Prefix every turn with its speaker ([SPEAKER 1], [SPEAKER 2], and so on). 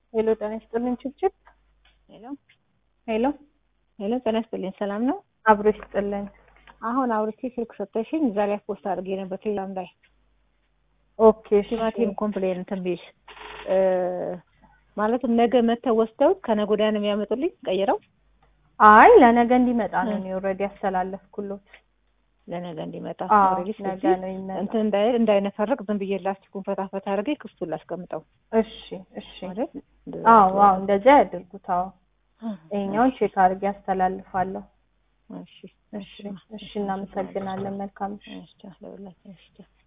[SPEAKER 1] ሄሎ ጤና ይስጥልኝ ችብችብ
[SPEAKER 2] ሄሎ
[SPEAKER 1] ሄሎ
[SPEAKER 2] ሄሎ ጤና ይስጥልኝ ሰላም ነው?
[SPEAKER 1] አብሮ ይስጥልኝ።
[SPEAKER 2] አሁን አውርቼ ስልክ ሰጠሽኝ እዛ ላይ ፖስት አድርጌ ነበር ቴሌግራም ላይ
[SPEAKER 1] ኦኬ እሺ።
[SPEAKER 2] ቲማቲም ኮምፕሌን እንትን ብዬሽ እ ማለትም ነገ መተው ወስደው ከነገ ወዲያ ነው የሚያመጡልኝ ቀይረው
[SPEAKER 1] አይ ለነገ እንዲመጣ ነው እኔ ኦልሬዲ ያስተላለፍኩሎት።
[SPEAKER 2] ለነገ እንዲመጣ
[SPEAKER 1] አዎ
[SPEAKER 2] ኦልሬዲ
[SPEAKER 1] ነገ
[SPEAKER 2] ስለዚህ
[SPEAKER 1] ነው ይመጣ።
[SPEAKER 2] እንትን እንዳይል እንዳይነፈርቅ ዝም ብዬ ላስቲኩን ፈታ ፈታ አድርጌ ክፍቱን ላስቀምጠው
[SPEAKER 1] እሺ እሺ።
[SPEAKER 2] ማለት እንደዛ
[SPEAKER 1] አዎ
[SPEAKER 2] ነው።
[SPEAKER 1] አዎ እንደዚያ ያድርጉት። አዎ ይሄኛውን ቼክ አድርጌ ያስተላልፋለሁ።
[SPEAKER 2] እሺ
[SPEAKER 1] እሺ እሺ እናመሰግናለን። መልካም
[SPEAKER 2] እሺ ለሁላችን እሺ